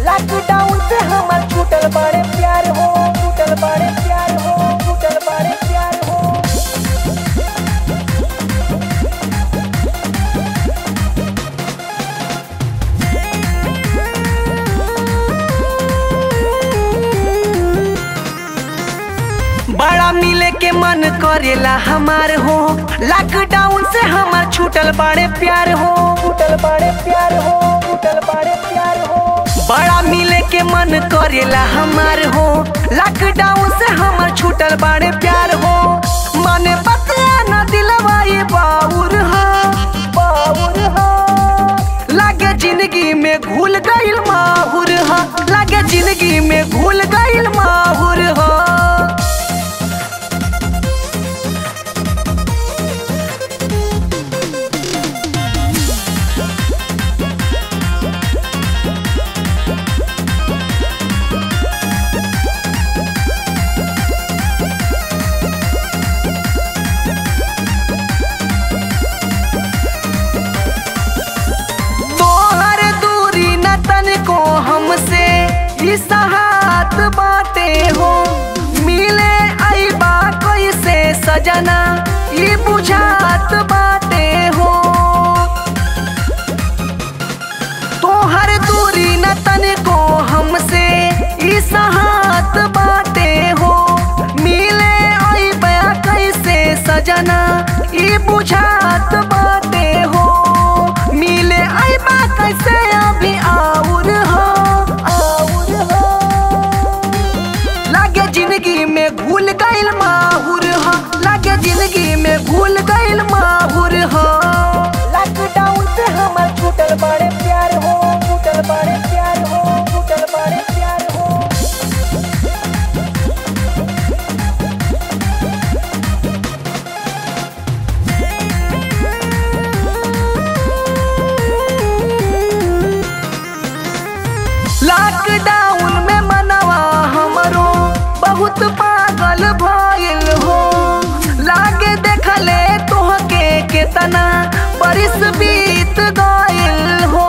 lockdown से हमर छूटल बड़े प्यार हो छूटल बड़े प्यार हो छूटल बड़े प्यार हो बड़ा मिले के मन करेला हमार हो लॉकडाउन से हमार छूटल बड़े प्यार हो छूटल बड़े प्यार हो छूटल बड़े प्यार हो बड़ा मिले के मन करेला हमार हो लॉकडाउन से हमार छूटल बड़े प्यार हो माने बतिया न दिलवा ये बाउर हा बाउर हा लागे जिंदगी में घुल गइल माहुर हा लागे जिंदगी में घुल गइल माहुर हा तोहर दूरी न तनिको हमसे ई सहात बाटे हो मिले आईबा कैसे सजना ई बुझात बाटे हो तोहर दूरी न तनिको हमसे ई सहात बाटे हो मिले आईबा कैसे सजना ई बुझात बाटे हो मिले आईबा कैसे अभी आउर हो आउर हो लागे जिंदगी में भूल गइल माहुर हो लागे जिंदगी में भूल गइल माहुर हो लॉकडाउन से हमर छूटल बड़े प्यार हो छूटल बड़े प्यार हो छूटल बड़े प्यार हो लॉकडाउन में मनवा हमरो बहुत पागल भइल हो लागे देखले तोहके केतना बरिस बीत गइल हो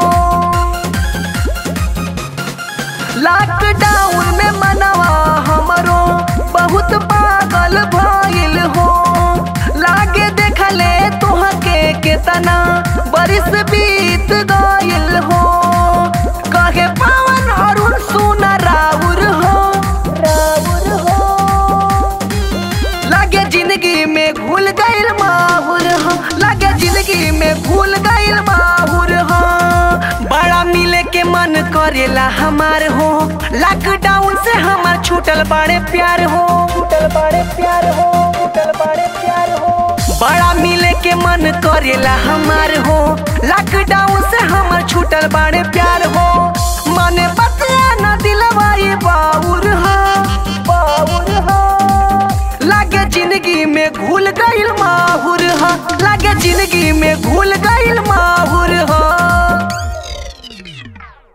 लॉकडाउन में मनवा हमरो बहुत पागल भइल हो लागे देखले तोहके केतना बरिस बीत गइल हो कहे पवन अरुण सुना राउर हो राउर हो लागे जिंदगी में घुल गइल माहुर हो लागे जिंदगी में घुल गइल माहुर हो बड़ा मिले के मन करेला हमार हो लॉकडाउन से हमार छूटल बड़े प्यार हो छूटल बड़े प्यार हो छूटल बड़े प्यार हो बड़ा मिले के मन करेला हमार हो लॉकडाउन से हमार छूटल बड़े प्यार हो माने बतिया न दिलवा ये बाउर हा बाउर हा लागे जिंदगी में घुल गइल माहुर हा लागे जिंदगी में घुल गइल माहुर हा